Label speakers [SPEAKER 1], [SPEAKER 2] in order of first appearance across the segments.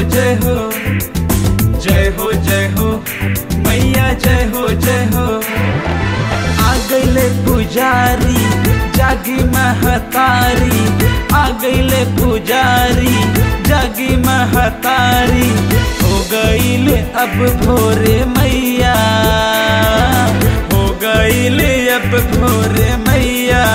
[SPEAKER 1] जय हो जय हो जय हो मैया जय हो जय हो आ गईले पुजारी जागी महतारी आ गईले पुजारी जागी महतारी हो गईले अब भोरे मैया हो गईले अब भोरे मैया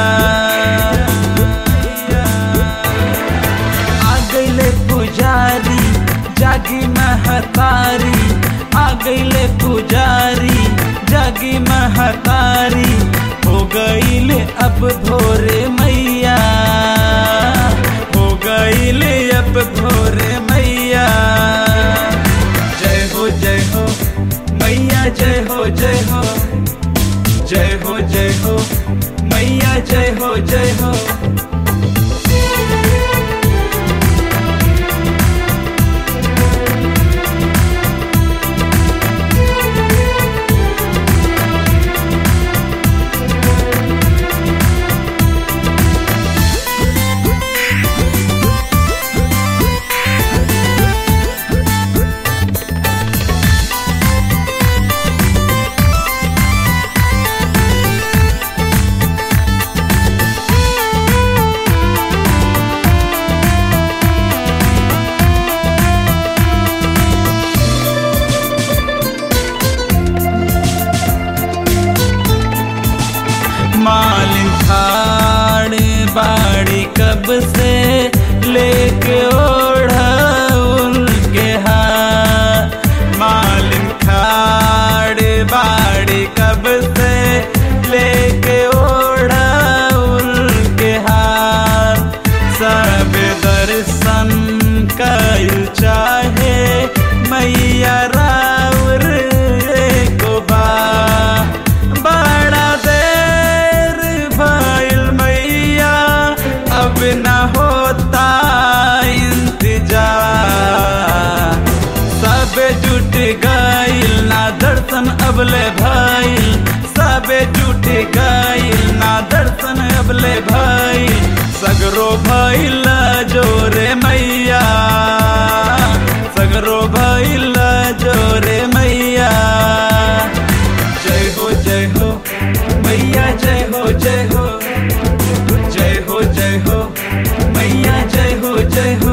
[SPEAKER 1] आ गईले पुजारी जागी महतारी आ गईले पुजारी जागी महतारी हो गईले अब भोरे मैया हो गईले अब भोरे मैया जय हो जय हो मैया जय हो जय हो जय हो जय हो मैया जय हो जय हो मालिन खाड़ी बाड़ी कब से लेके ओढ़ा उनके हाथ मालिन खाड़ी बाड़ी कब से लेके ओढ़ा उनके हाथ सब दर्शन कल चाहे मैया राउर को बा बड़ा देर भइल मैया अब न होता इंतजार सब जुट गइल ना दर्शन अबले भइल सब जुट गइल ना दर्शन अबले भइल सगरो भइल जोरे मैया सगरो भइल जोरे मैया जय हो जय हो मैया जय हो जय हो जय हो जय हो मैया जय हो जय हो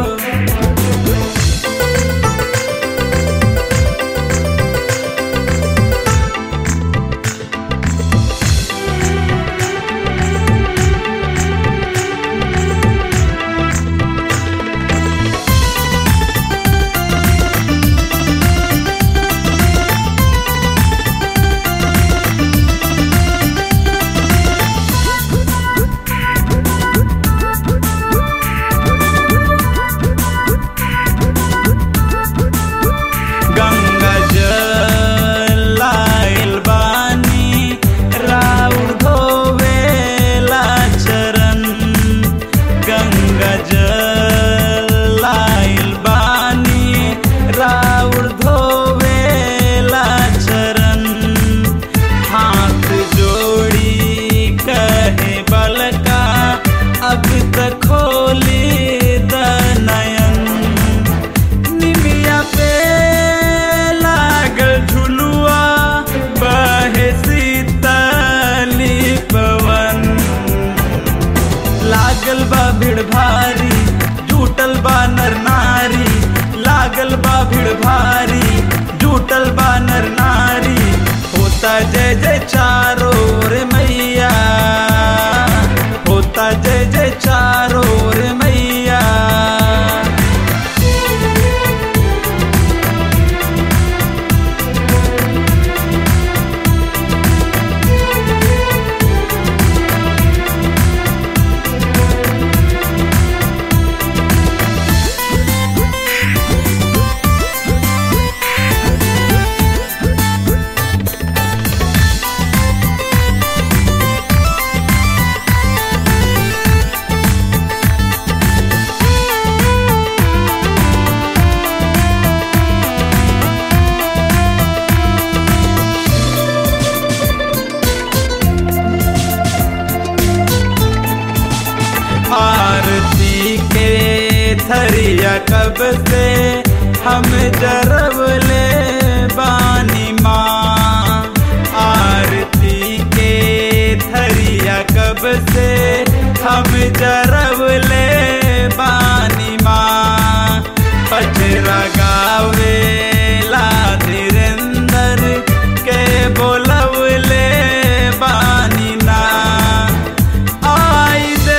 [SPEAKER 1] हम जरवले बानी माँ आरती के थरिया कब से हम जरवले बानी माँ पचरा गावे ला धीरेंद्र के बोलवले बानी ना आई दे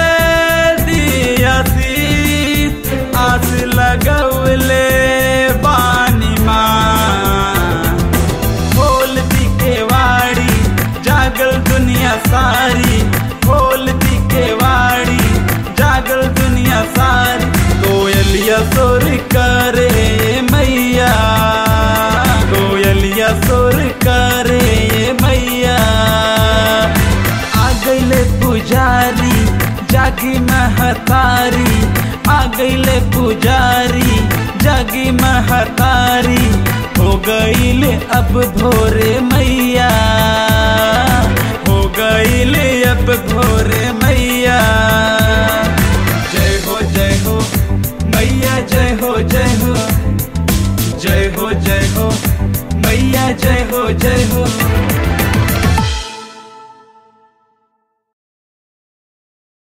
[SPEAKER 1] दियासी आस लगवले बानी माँ खोल दी के वाड़ी जागल दुनिया सारी खोल दी के वाड़ी जागल दुनिया सारी कोयलिया सोर करे मैया कोयलिया सोर करे मैया आ गईले पुजारी जागी महतारी आ गईले पुजारी जागी महतारी हो गईले अब भोरे मैया हो गईले अब भोरे मैया जय हो जय हो मैया जय हो जय हो जय हो जय हो मैया जय हो जय हो